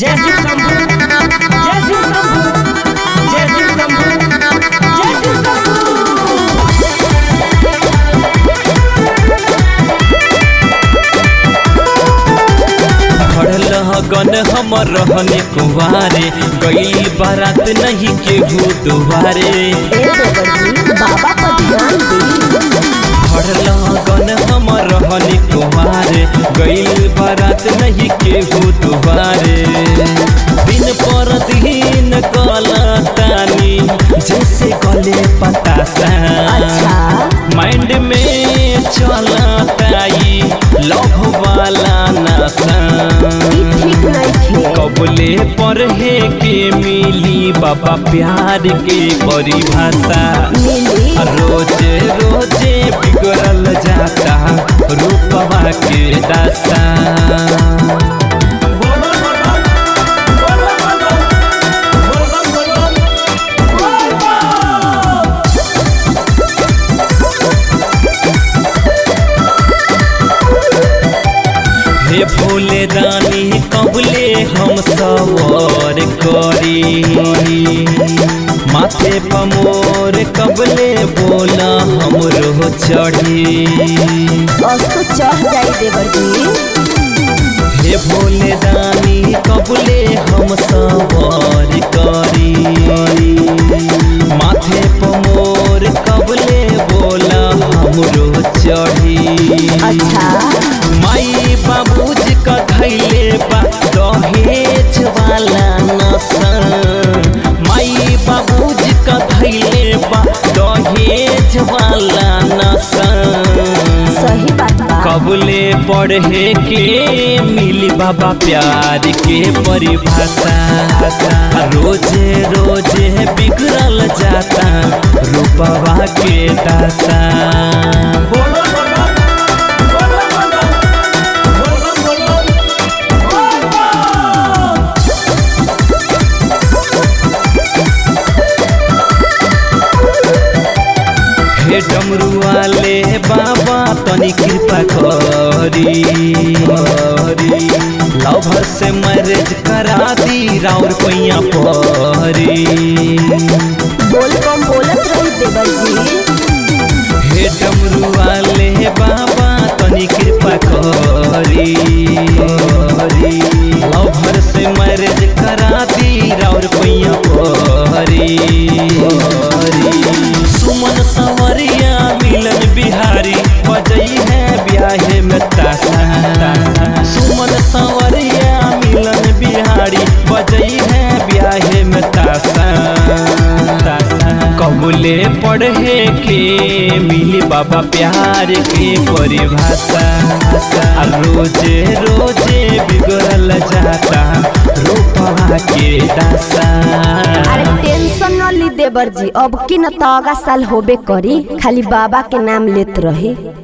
जय शिव शंभू जय शिव शंभू जय शिव शंभू जय शिव शंभू खड़ल गन हमर रहने कुवारे गई बारात नहीं केहू दुआरे ए देवर जी बाबा पर ध्यान दी खड़ल गन हमर रहने कुवारे गई बारात नहीं केहू दुआरे दिन पर दिन गलतानी जैसे गले पतासा अच्छा माइंड में चलताई लव वाला नशा ई ठीक नहीं खे कबले पढ़े के मिली बाबा प्यार के परिभाषा मिली रोजे रोजे बिगड़ल जाता रूपवा के दासा हे भोले दानी कबले हम सवार करी माथे पमोर कबले बोला हमरो चढ़ी असो चढ़ जाई देवर जी हे भोले दानी कबले हम सवार करी माथे पमोर कबले बोला हमरो चढ़ी अच्छा माई बाबूजी का धैले बा दहेज वाला नशा माई बाबूजी का धैले बा दहेज वाला नशा सही बात बा कबले पढ़े के मिली बाबा प्यार के परिभाषा रोजे रोजे बिगड़ल जाता रूपवा के दासा हे डमरू वाले बाबा तनी कृपा करी करी लवर से मैरिज करा दी राउर पैया परी बोल कम बोलत रही देवर जी हे डमरू वाले बाबा तनी कृपा करी करी लवर से मैरिज करा दी राउर पैया परी परी सुमन सवरिया मिलन बिहारी बजई है ब्याहे में तासा सुमन सवरिया मिलन बिहारी बजई है ब्याहे में तासा कबूले पढ़े के मिली बाबा प्यार के परिभाषा आ रोजे रोजे बिगड़ल जाता रूपवा के दासा अरे टेंशन न ली देवर जी अब की न तो अगा साल होबे करी खाली बाबा के नाम लेत रही